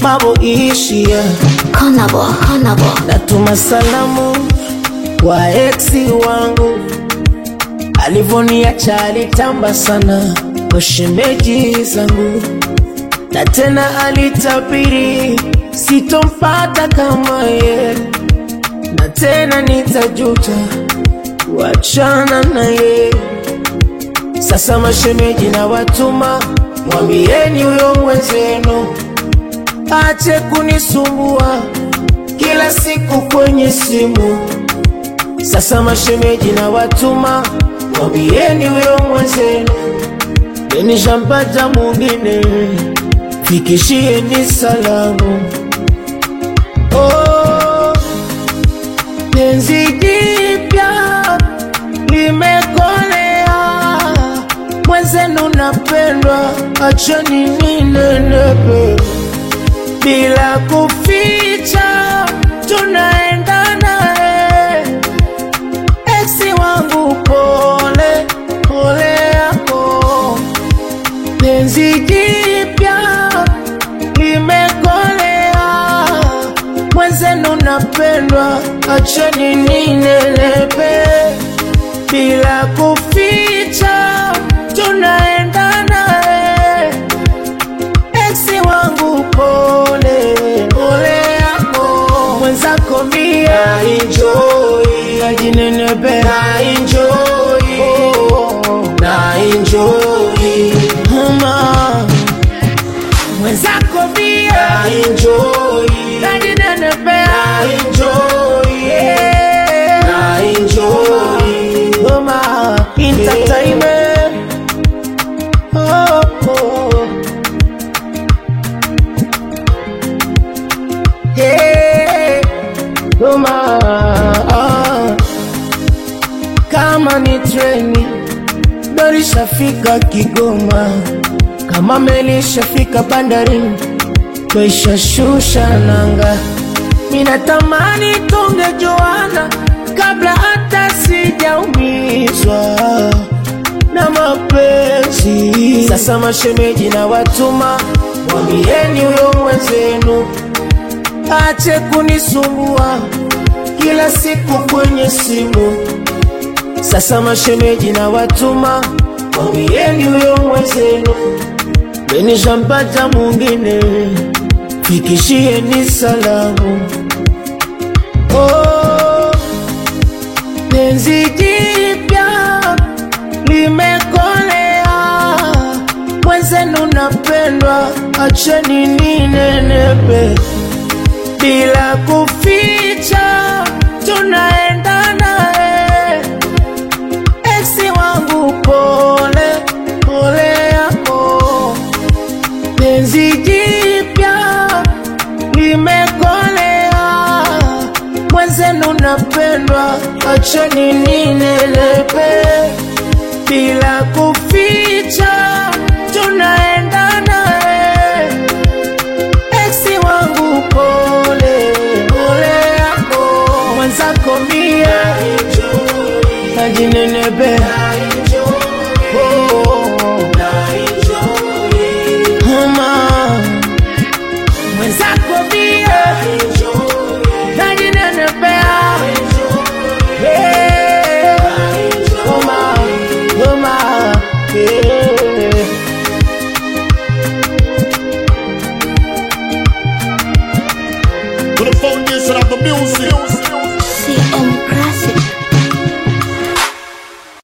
mambo ishia. Konabo, konabo. Natuma salamu kwa eksi wangu, alivoniacha alitamba sana kwa shemeji zangu, na tena alitabiri sitompata kama ye, na tena nitajuta kuachana naye. Sasa mashemeji na watuma, mwambieni huyo mwenzenu ache kunisumbua kila siku kwenye simu. Sasa mashemeji na watuma, mwambieni huyo mwenzenu nishampata mwingine, fikishieni salamu. Oh, penzi jipya limekolea, mwenzenu napendwa, acheni ninenepe bila kuficha, tunaenda naye eksi wangu, pole pole yako, penzi jipya limekolea, mwenzenu napendwa, acheni ninelepe bila kuficha, tunaenda naye eksi wangu pole pole yako mwenzako mia enjoy najinenepe na enjoy oh, na enjoy mama mwenzako mia na enjoy najinenepe na enjoy yeah. na enjoy mama entertainment oh, oh. Hey, Goma, ah. kama ni treni gari shafika Kigoma, kama meli shafika bandarini, twaishashusha nanga. Minatamani tungejuana kabla hata sijaumizwa na mapenzi. Sasa mashemeji na watuma, mwambieni huyo mwenzenu ache kunisumbua kila siku kwenye simu. Sasa mashemeji na watuma, mwambieni huyo mwenzenu nishampata mwingine, fikishieni salamu. Oh, penzi jipya limekolea, mwenzenu napendwa, acheni ninenepe bila kuficha, tunaenda naye eksi wangu, pole pole yako, penzi jipya limekolea, mwenzenu napendwa, acheni ninelepe bila kuficha, tunaenda naye eksi wangu pole pole yako mwenzako mie najinenepe mama mwenzako mie najinenepea Eh, mama, mama, eh. To the foundation of the music.